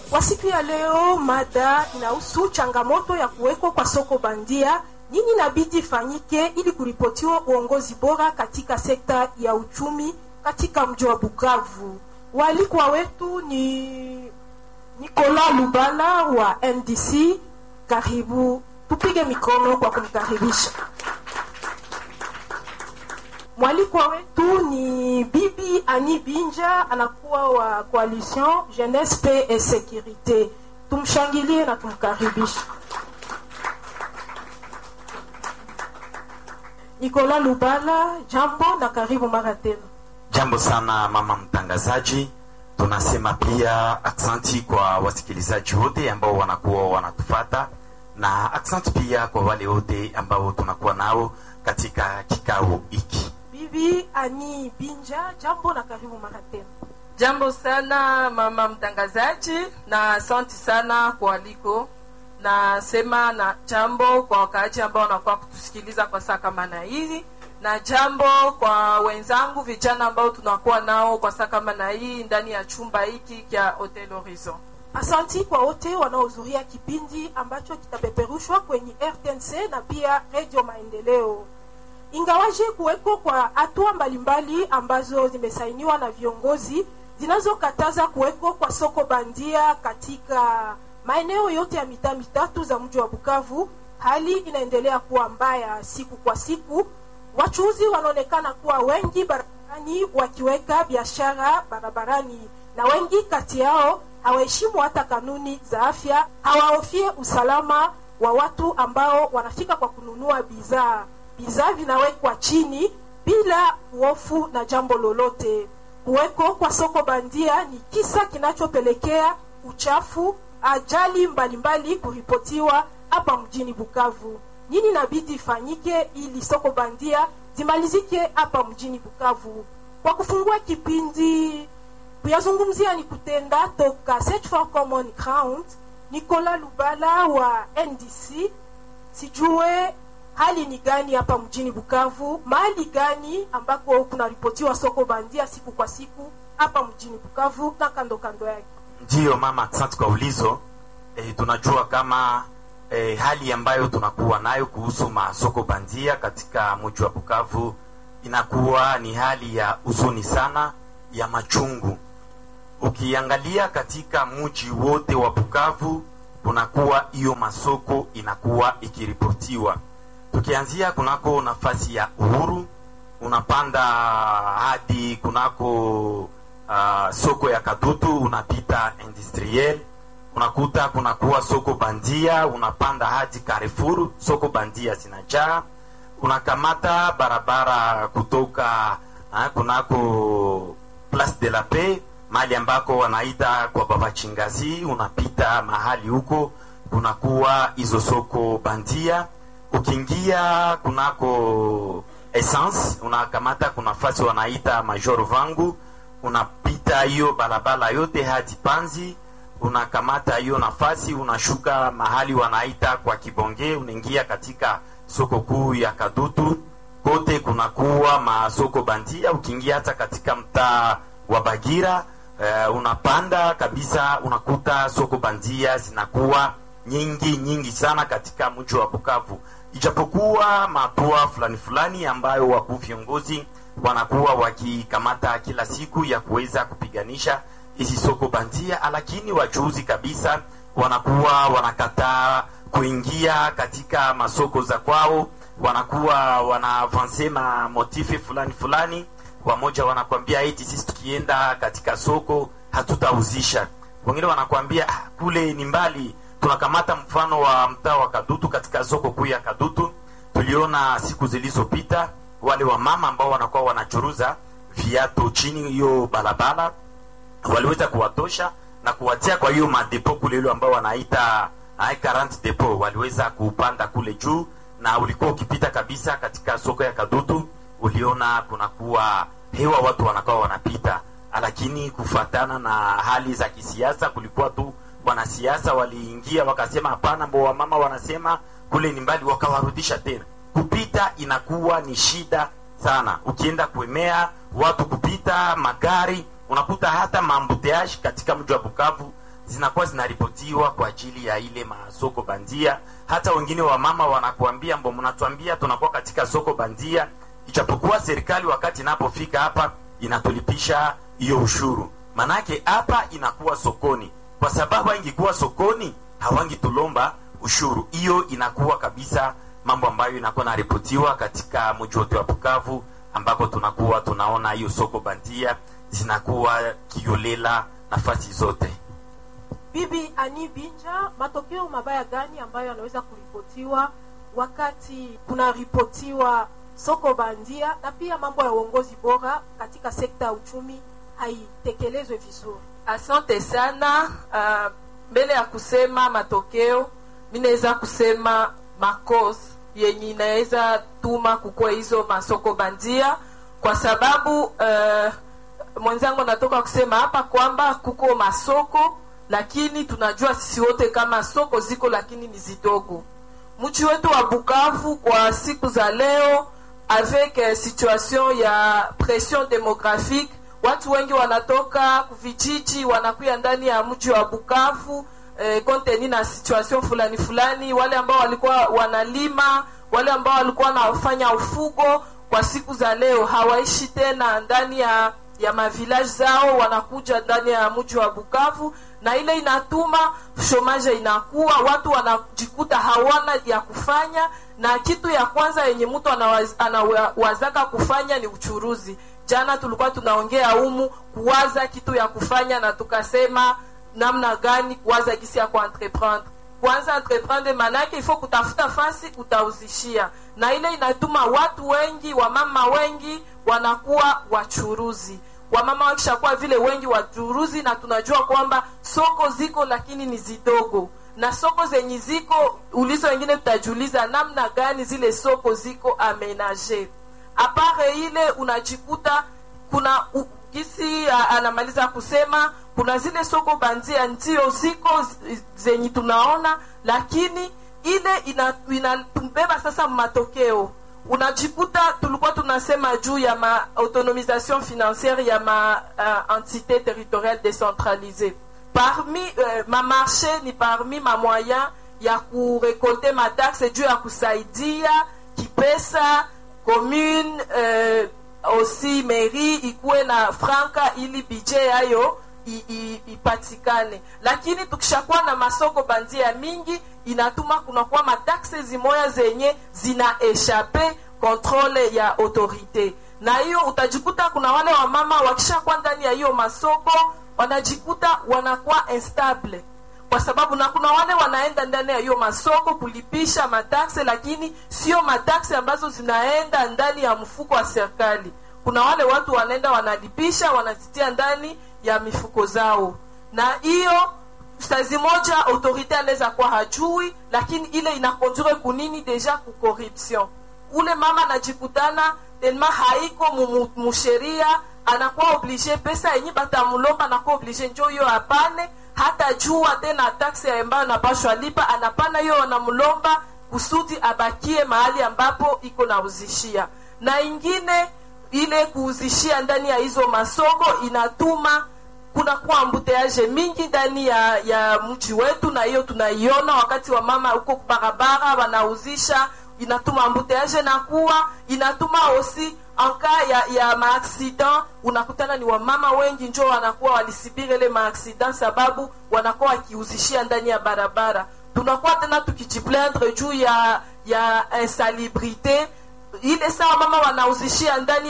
Kwa siku ya leo, mada inahusu changamoto ya kuwekwa kwa soko bandia. Nini inabidi ifanyike ili kuripotiwa uongozi bora katika sekta ya uchumi katika mji wa Bukavu? Waalikwa wetu ni Nicolas Lubala wa NDC. Karibu, tupige mikono kwa kumkaribisha. Mwalikwa wetu ni Bibi Ani Binja, anakuwa wa Coalition Jeunesse Paix et Sécurité. Tumshangilie na tumkaribishe. Nicolas Lubala, jambo na karibu mara tena. Jambo sana mama mtangazaji, tunasema pia aksanti kwa wasikilizaji wote ambao wanakuwa wanatufata na aksanti pia kwa wale wote ambao tunakuwa nao katika kikao hiki. Bibi Ani Binja, jambo na karibu mara tena. Jambo sana mama mtangazaji, na asante sana kwa aliko. Nasema na jambo kwa wakaaji ambao wanakuwa kutusikiliza kwa saa kama na hii, na jambo kwa wenzangu vijana ambao tunakuwa nao kwa saa kama na hii ndani ya chumba hiki cha Hotel Horizon. Asanti kwa wote wanaohudhuria kipindi ambacho kitapeperushwa kwenye RTNC na pia Radio Maendeleo. Ingawaje kuweko kwa hatua mbalimbali ambazo zimesainiwa na viongozi zinazokataza kuweko kwa soko bandia katika maeneo yote ya mitaa mitatu za mji wa Bukavu, hali inaendelea kuwa mbaya siku kwa siku. Wachuuzi wanaonekana kuwa wengi barabarani wakiweka biashara barabarani, na wengi kati yao hawaheshimu hata kanuni za afya, hawahofie usalama wa watu ambao wanafika kwa kununua bidhaa. Bidhaa vinawekwa chini bila hofu na jambo lolote. Kuweko kwa soko bandia ni kisa kinachopelekea uchafu, ajali mbalimbali kuripotiwa hapa mjini Bukavu. Nini inabidi ifanyike ili soko bandia zimalizike hapa mjini Bukavu? Kwa kufungua kipindi kuyazungumzia ni kutenda toka Search for Common Ground, Nicolas Lubala wa NDC. Sijue hali ni gani hapa mjini Bukavu, mahali gani ambako kunaripotiwa soko bandia siku kwa siku hapa mjini Bukavu na kando kando yake? Ndiyo mama, asante kwa ulizo. E, tunajua kama e, hali ambayo tunakuwa nayo kuhusu masoko bandia katika mji wa Bukavu inakuwa ni hali ya huzuni sana, ya machungu. Ukiangalia katika mji wote wa Bukavu kunakuwa hiyo masoko inakuwa ikiripotiwa tukianzia kunako nafasi ya Uhuru unapanda hadi kunako uh, soko ya Kadutu unapita industriel, unakuta kunakuwa soko bandia, unapanda hadi Carrefour, soko bandia zinajaa. Unakamata barabara kutoka uh, kunako Place de la Paix, mahali ambako wanaita kwa Baba Chingazi, unapita mahali huko kunakuwa hizo soko bandia ukiingia kunako essence unakamata kuna nafasi wanaita Major Vangu, unapita hiyo barabara yote hadi Panzi, unakamata hiyo nafasi unashuka mahali wanaita kwa Kibonge, unaingia katika soko kuu ya Kadutu. Kote kunakuwa masoko bandia. Ukiingia hata katika mtaa wa Bagira uh, unapanda kabisa, unakuta soko bandia zinakuwa nyingi nyingi sana katika mji wa Bukavu ijapokuwa matua fulani fulani ambayo wakuu viongozi wanakuwa wakikamata kila siku ya kuweza kupiganisha hizi soko bandia, lakini wachuuzi kabisa wanakuwa wanakataa kuingia katika masoko za kwao, wanakuwa wanavanse ma motife fulani fulani. Wamoja wanakwambia eti sisi tukienda katika soko hatutauzisha, wengine wanakwambia ah, kule ni mbali tunakamata mfano wa mtaa wa Kadutu. Katika soko kuu ya Kadutu tuliona siku zilizopita wale wa mama ambao wanakuwa wanachuruza viatu chini hiyo barabara, waliweza kuwatosha na kuwatia kwa hiyo madepo kule ile ambao wanaita 40 depo, waliweza kupanda kule juu, na ulikuwa ukipita kabisa katika soko ya Kadutu, uliona kunakuwa hewa, watu wanakuwa wanapita, lakini kufatana na hali za kisiasa kulikuwa tu wanasiasa waliingia wakasema hapana, mbo wamama wanasema kule ni mbali, wakawarudisha tena. Kupita inakuwa ni shida sana, ukienda kuemea watu kupita magari, unakuta hata maambuteaji katika mji wa Bukavu zinakuwa zinaripotiwa kwa ajili ya ile masoko bandia. Hata wengine wa mama wanakuambia mbo, mnatuambia tunakuwa katika soko bandia, ijapokuwa serikali wakati inapofika hapa inatulipisha hiyo ushuru. Manake hapa inakuwa sokoni, kwa sababu ingekuwa sokoni hawangitulomba ushuru. Hiyo inakuwa kabisa mambo ambayo inakuwa naripotiwa katika mji wote wa Bukavu, ambako tunakuwa tunaona hiyo soko bandia zinakuwa kiolela nafasi zote. Bibi Ani Binja, matokeo mabaya gani ambayo yanaweza kuripotiwa wakati kunaripotiwa soko bandia na pia mambo ya uongozi bora katika sekta ya uchumi haitekelezwe vizuri? Asante sana. Uh, mbele ya kusema matokeo, mi naweza kusema makosa yenye inaweza tuma kukua hizo masoko bandia, kwa sababu uh, mwenzangu anatoka kusema hapa kwamba kuko masoko, lakini tunajua sisi wote kama soko ziko, lakini ni zidogo. Mji wetu wa Bukavu kwa siku za leo avec eh, situation ya pression demographique watu wengi wanatoka vijiji wanakuya ndani ya mji wa Bukavu eh, konteni na situation fulani fulani. Wale ambao walikuwa wanalima, wale ambao walikuwa wanafanya ufugo, kwa siku za leo hawaishi tena ndani ya ya mavilaji zao, wanakuja ndani ya mji wa Bukavu, na ile inatuma shomaje inakuwa, watu wanajikuta hawana ya kufanya, na kitu ya kwanza yenye mtu anawaz, anawazaka kufanya ni uchuruzi. Jana tulikuwa tunaongea humu kuwaza kitu ya kufanya, na tukasema namna gani kuwaza gisi ya kuentreprendre. Kwanza entreprendre manake ifo kutafuta fasi utauzishia, na ile inatuma watu wengi, wamama wengi wanakuwa wachuruzi. Wamama wakishakuwa vile wengi wachuruzi, na tunajua kwamba soko ziko lakini ni zidogo, na soko zenye ziko ulizo wengine, tutajiuliza namna gani zile soko ziko amenage apare ile unajikuta kuna u, gisi a, anamaliza kusema kuna zile soko bandia ndio ziko z- zenye tunaona, lakini ile inatumbeba ina sasa matokeo unajikuta tulikuwa tunasema juu ya ma autonomisation financière ya ma uh, entité territoriale décentralisée parmi uh, ma marché ni parmi ma moyen ya kurekolte mataxe juu ya kusaidia kipesa commune uh, aussi mairie ikuwe na franka ili budget yayo i- i- ipatikane, lakini tukishakuwa na masoko bandia mingi inatuma kunakuwa mataxe zimoya zenye zina eshape kontrole ya autorite, na hiyo utajikuta kuna wale wamama wakishakuwa ndani ya hiyo masoko wanajikuta wanakuwa instable kwa sababu na kuna wale wanaenda ndani ya hiyo masoko kulipisha mataxe, lakini sio mataxe ambazo zinaenda ndani ya mfuko wa serikali. Kuna wale watu wanaenda wanalipisha, wanazitia ndani ya mifuko zao, na hiyo sazi moja autorite anaweza kuwa hajui, lakini ile inakondure kunini deja ku corruption. Ule mama anajikutana telma haiko mu- mu- musheria, anakuwa oblige pesa yenye batamulomba, anakuwa oblige njo hiyo apane hata jua tena taksi ambayo anapashwa lipa, anapana hiyo wanamlomba kusudi abakie mahali ambapo iko na uzishia, na ingine ile kuuzishia ndani ya hizo masoko inatuma kunakuwa ambuteaje mingi ndani ya ya mji wetu, na hiyo tunaiona wakati wa mama huko barabara wanauzisha, inatuma ambuteaje na kuwa inatuma osi anka ya, ya maaccident unakutana ni wamama wengi njo wanakuwa walisibiri ile maaccident sababu wanakuwa wakiuzishia ndani ya barabara. Tunakuwa tena tukijiplaindre juu ya ya insalubrite ile sawa mama wanauzishia ndani